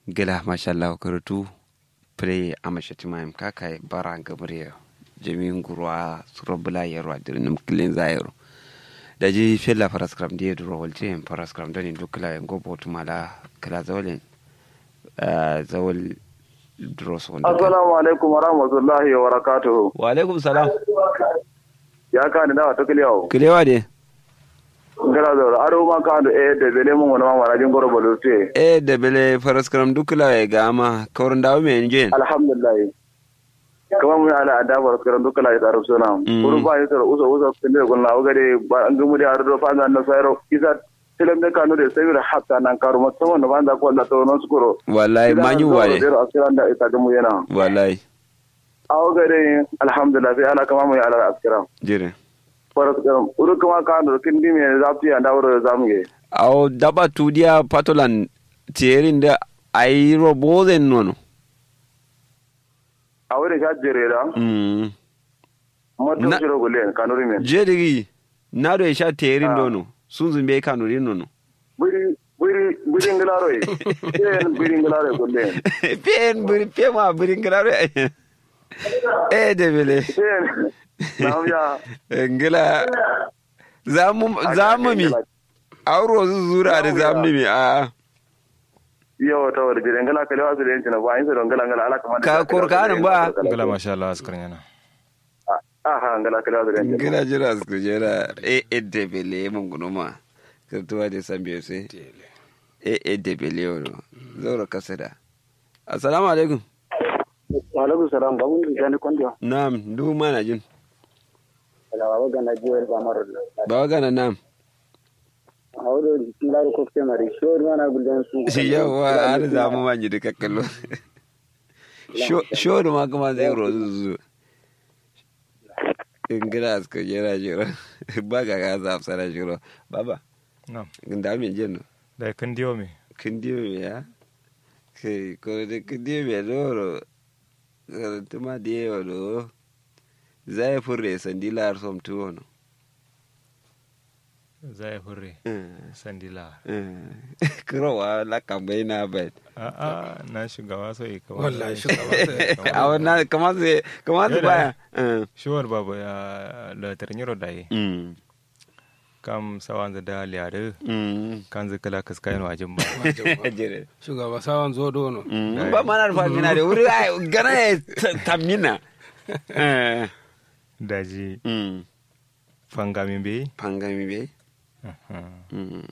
gila mashallah karatu pre amashati mayam kaka bara gabriel jami'in gurwa surabula yarwa dirnim kilin zayaro da ji fella paraskram da yadda rawal ce paraskram da ne dukkan yin gobo tumala kala zawalin zawal dros wanda assalamu alaikum wa rahmatullahi wa barakatuhu wa alaikum salam ya ka ni dawa to kiliyawo kilewa de ngala zo aro ma ka do e de bele mun wona ma rajin goro bolo te e da bele paraskram dukkan ya gama kawrin dawo mai injin alhamdulillah kama mun ala adabar karan dukkan ya tsaro sona kuru ba ya tsaro uso uso kinde gon lawo gade ba an gumu da ardo fa na sayro isa tilam de kanu de sayir hatta nan karu musamman da banda ko da to non skuro wallahi manyu wale da asiran da ita gumu yana wallahi awo gade alhamdulillah sai ala kama mun ala askira jire faras karam uru kama ka do kindi me zafi anda wuro zamge aw daba tudiya patolan tierin da ayi robozen nono a wuri ka jere da mm motto Na- shiro gulen kanuri men jedigi nado e sha terin dono sunzun be kanuri nono buri buri buri ngilaro e yen buri ngilaro gulen pen buri pe ma buri ngilaro e de bele yen nam ya ngila zamu zamu mi auro zu zura da zamni mi a yo to wor jere ngala kale wasu den cina ba in so ngala ngala ala kama Ka korkanin ba? gala masha Allah askar yana aha ngala kale wasu den cina ngila jira su jira e e de bele mun gunuma kirtuwa da sambiyo sai e e de bele yono zaura kasada assalamu alaikum wa alaikum salam ba mun jani kondio na'am du mana jin ala wa gana jiwel ba maro ba gana na'am awdo ngala ko ke mari shor mana gulen su yawa har zamu manyi da kakkallo sho da ma kuma zai rozu zu in gina aska jera jira ba ga ga za fsara jiro baba na'am da min jin da kan diyo me kin diyo me ya kai ko da kin diyo me loro tuma diyo do zai furre sandila har som tuwo no zai fure sandila kurowa la kambai na bai a a na shugaba so yi kawai wallahi shugaba a wannan kamar zai kamar zai baya Eh. shuwar babu ya da tarnyiro da yi Mm. kam sawan da liyare Mm. kan zai kala kaskayin wajen ba Jere. shugaba sawan zo dono Mm. ba mana da famina da wuri ai gana ya ta- tamina Eh. daji Mm. fangamin bai pangami be Mm.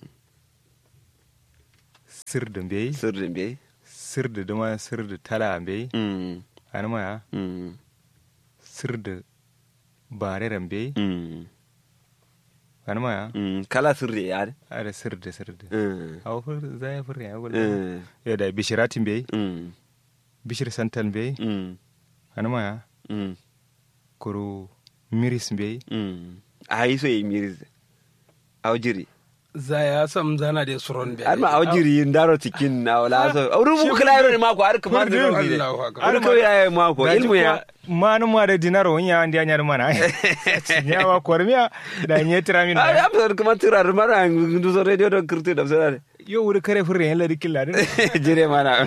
sirdin bai sirrin be sirdi duma sirdi tala bai Mm. anima ya Mm. sirdi bareren bai Mm. anima ya Mm. kala sirri ya da ada sirdi sirdi Mm. awa fur zai fur ya gulma Mm. ya da bishiratin bai Mm. bishir santan bai Mm. anima ya Mm. kuru miris bai Mm. a yi so yi miris aujiri za ya sam zana da suron be har ma aujiri yin daro cikin na wala so auru mu kala yaro ne mako har kamar da rubi ne Allahu akbar. har kawai ya yi mako ilmu ya manu ma da dinaro wanya andi anyar mana ya wa kormiya da nye tiramin ai na am kamar tirar mara ndu so radio do kirti da sara yo wuri kare furre yan ladi killa din jire mana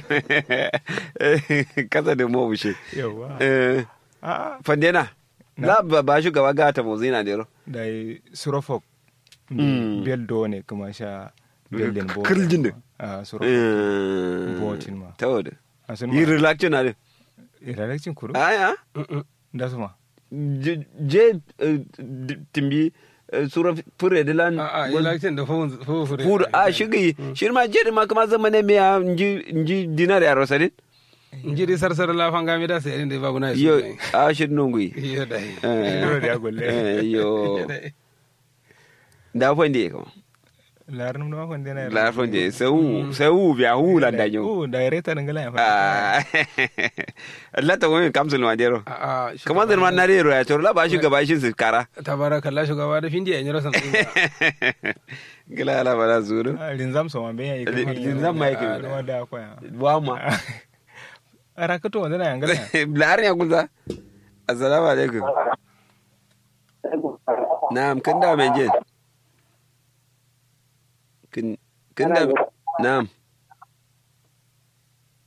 kasa da mo bushe yawa eh a fandena la ba ba shugaba gata mo zina dero da yi surofok Mm. bel do ne kuma sha belin bo Kirjin din. a surofok Botin ma. tawada a sun yi ma relax na de ilalakcin kuru aya da su ma je je, eh, d- timbi eh, sura fure de lan a a election da fu fu fu fur a shigi shirma je ma kama zamane me ya nji nji dinar ya rosadin njiri sarsar la fanga mi da sai inda babu na yo a shir nungui yo dai Yo da golle. Eh, yo da fonde ko larin da makon dena la fonde sau sau biya hu la da yo o da reta ngala ya fa ah Allah ta wani kamsul ma dero a a kamar da man nare ro ya to la ba shi gaba shi su kara tabarakallah shugaba da findi yan rasan gila ala bala zuru rinzam so man ben ya Rinzam ma yake. da da koya wa ma ara kato wanda na ngala larin ya kunza assalamu alaikum na'am kin da mai jin kin kin da na'am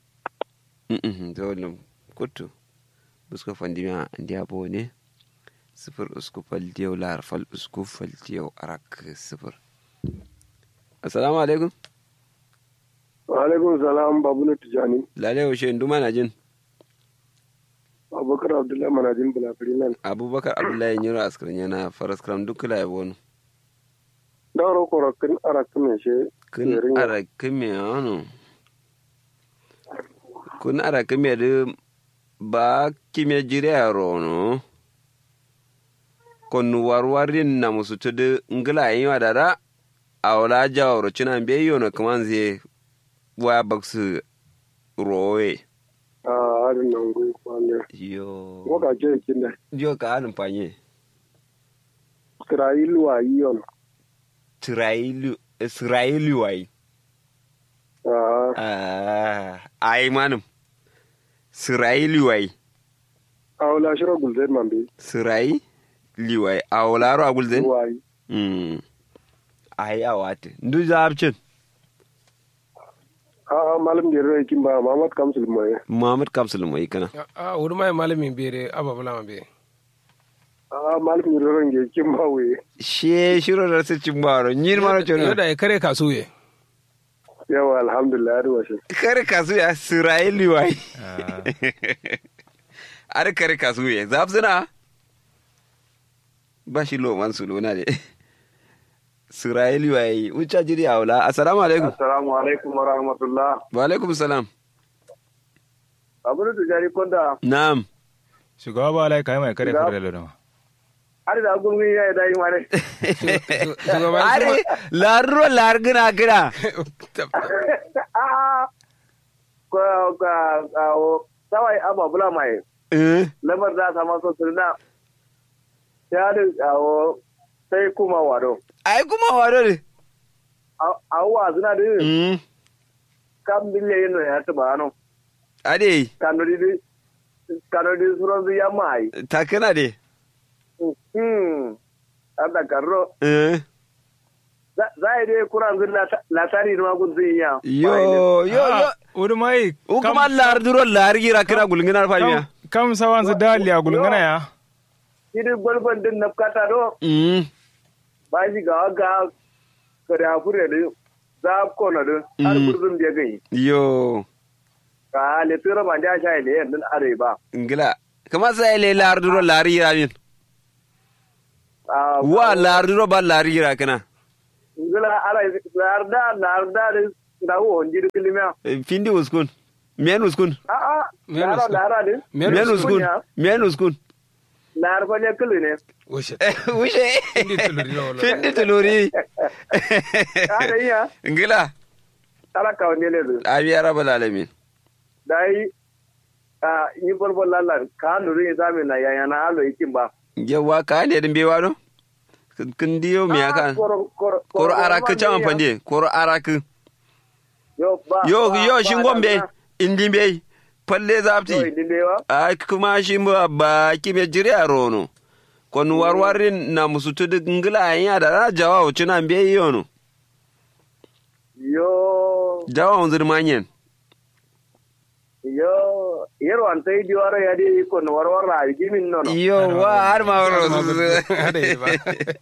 Mm-mm, zawalin kutu buska fandimiya ndiya bo ne sifir usku faltiyau lar fal usku faltiyau arak sifir assalamu alaikum wa alaikum salam babu na tijani lalai washe nduma na jin abubakar abdullahi manajin bulafiri nan abubakar abdullahi nyiro askarin yana faras kram duk kula ya bonu dauro korokin arakin me she kun Yarinya. arakin me ano kun arakin me de ba kime jire a rono kon warwarin na musu tudu ngila yi wa dada a wala jawaro cina be yono kaman zai waya baksu rowe a harin nan gui kwane yo waka ke kinda yo ka hannun fanye israel wa yiyon Isra'ilu Isra'ilu wai a ah ai manum Isra'ilu wai awla shiro gulden mambe Sirai liwai a wularo a gulden? wa yi Mm. Ai a wate. Ndu zabcin. a a malam da rai kin ba mamad kamsul mai Muhammad Kamsul mai kana. a wuri mai malamin bere ababula ma be a malam da rai ge kin ba we She shiro da su cin baro. Nyin maro yau chono. da ya kare kasuye yawa alhamdulillah da washe Kare kasu ya Sirai liwai. Ar kare kasu ya. Zabsuna. Ba shi lo man su lona de. Sirai liwai. Ucha jiri a wula. Assalamu alaikum. assalamu alaikum wa rahmatullah Wa alaikum salam. abu da tijani konda Na'am. shugaba ba lai kai mai kare Shugaba- kare da har da gurmi ya yi dai mare shugaban Are larro largina kira. a ko ka o sawai ababula mai Eh. lamar da sama so sirna ya da o sai kuma wado Ai kuma wado ne. a wa suna da Mm. kam bille yin ya taba no Ade. kanori di kanori suron ya mai Takana de. hmm ada karro Eh. za a dai kuran zin latari ma gun zin ya Yo yo yo. wuri mai U kuma lar duro lar gira kira gulngina famiya. kam sawan su dali a gulgana ya idi gwalgwan din na kata do Mm. ba shi ga ga kare hakuri da za ko na do har Mm. kurzun da gai Yo. ka le tura ma da sha ile yan are ba Ngila. Kama sai le lar duro lar gira min. a Wa lar duro ba lar gira kana. ngila ara larda larda da wo onjiri kilima Eh, Findi uskun. Men uskun. a a Men lara uskun. lara din Men Men uskun. Men uskun. Lar lar fa ne kiline Ushe. Ushe. Findi tuluri la wala. Findi tuluri. ada iya Ngila. ala ka wani ne du Abi arabal alamin. dai a yi bolbol lallan ka nuri zami na yaya na alo ikin ba Yawa ka ne din bewa no? Kun diyo me aka? Koro araka chama pande. Koro araka. yo ba Yo ba- yo ba shin da gombe. na- Indi be. Palle yo zapti. idindewa a kuma shi ba ba kime jire a rono kon warwarin na musu tudu ngila ya da na jawa uci na mbe yono yo jawa unzir manyen yo yero an tai diwaro ya di ko no warwar ra gimin nono yo wa har ma waro Hada yi ba.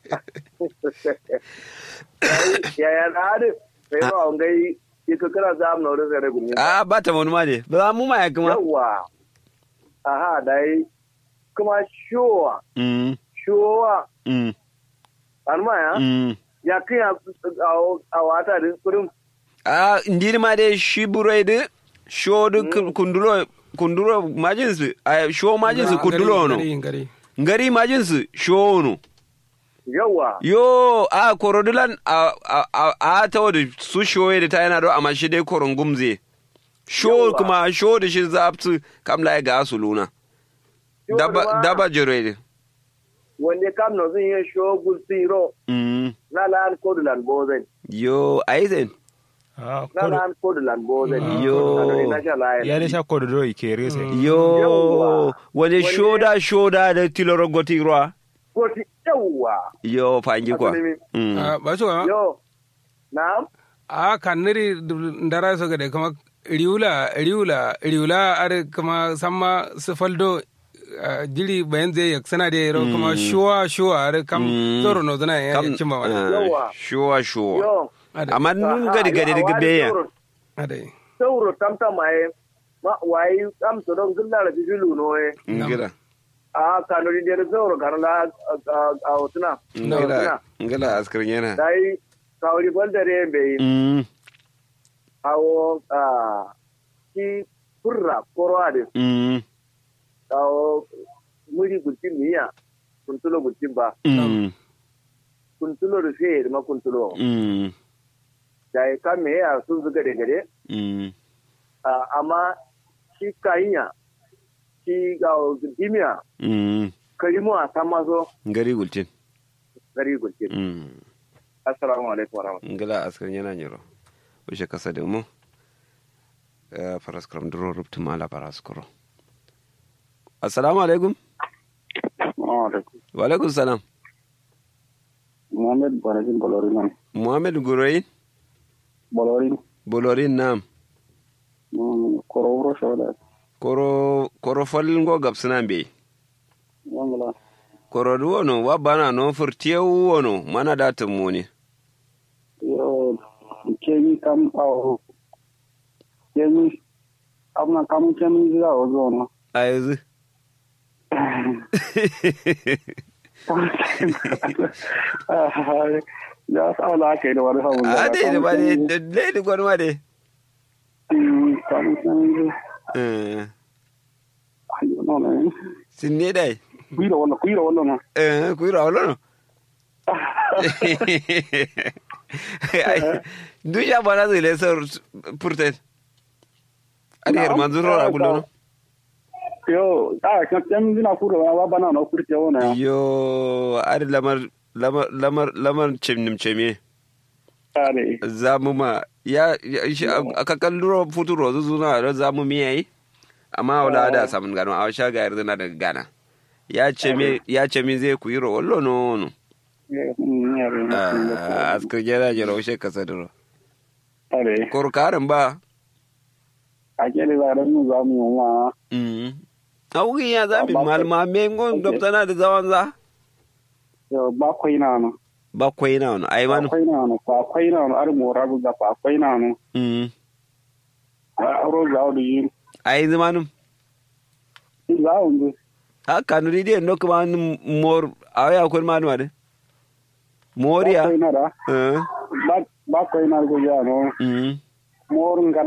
ya ya na ade sai ba on gai iko kira zam no re re gumin a ba ta wani ma de ba mu ma ya kuma yawa aha dai kuma shuwa mm shuwa mm an ma ya mm ya kiya a wata din kudin a ndiri ma de shi burai de sho de kundulo kunduro majinsu a sho majinsu kundulo no Ngari, ngari. ngari majinsu sho no yawa yo a korodulan a a a, a ta wadda su shoye da ta yana do amma shi dai koron gumze sho Yawwa. kuma sho da shi zaptu kam la ga su luna Sho daba da ma- daba jire wanda kam no zan yi shogul siro mm na lan kodulan bozen yo aizen Ah, na kodo- lan kodulan bozen Yo. na sha laye ya da sha kodo do ike rese yo Yawwa. wani Wani- shoda shoda da tiloro goti ruwa koti yawa yo fangi kwa Asalin- mm Ah, Ba shi ba. yo na A kan niri ndara so gade kama riula riula riula are kama samma su faldo ah, jiri bayan zai yak sana da yaro kuma shuwa shuwa are kam Mm. zoro no zana ya kam cimma wani Yawa. shuwa shuwa yo ada amma nun gadi gadi daga beya ada sauro tamta maye ma wayi am to don gulla da jilu no e ngila a kanuri der sauro karla a hotuna ngila ngila askar yana dai kawri baldare be mm awo a ki kurra korwade mm awo muri gultin miya kuntulo gultin ba mm kuntulo da fe ma kuntulo mm dai kan me ya sun zuga da gare mm Ah, amma shi kayinya shi ga dimiya mm karimu a san mazo ngari gultin gari gulkin mm assalamu alaikum warahmatullahi ngila askar yana nyiro wishe kasa da mu Eh, faras kram duro rubtu mala faras kuro assalamu alaikum wa alaikum salam Muhammad Banakin Bolorin nan. muhammad guroyin Bolorin. bolorin nam Korowro shoda. koro koro folin go gabsina be Wangala. koro du wono wa bana no furtiyewu wono mana da tumuni Yo, kemi kam awo. Kemi. Amna kam kemi zira ozo no. a yanzu Ya sa wala aka yi da wani hawan a dai da ba dai da dai da gwani ma dai Kam kemi zira. Eh, Ayo, no, no. sin ne dai Kuira wala, kuira wala no. Eh, ku yi rawalo no duk ya bana zai lesar furten adiyar manzuro a gulo no Yo, ah, kemi zina kura wa bana no kurce wona. yo adi lamar lamar lamar lamar cimnim cime Kare. zamu ma ya ya- shi aka kalluro futuro zuzuna da zamu mi yayi amma wala da samun gano a sha ga yarda na daga gana ya ce me ya ce me zai ku yi ro wallo no no Ah, askar jera jera ushe kasaduro Kare. kor karin ba A kere zaren mu za mu yi wa. mm augi ya zabi Ba- malma me ngon Okay. dobtana da zawan za Yo, bakwai na no. bakwai na wani ai manu Bakwai na no. Bakwai na no. Ar mo rabu ga bakwai na no. mm A aro za o yi. ai zamanu Za o ndu. ha kanuri dai no kuma mor awaya kun manu ade moriya Bakwai na da. eh Ba- Bakwai na go ya no. mm Mor nga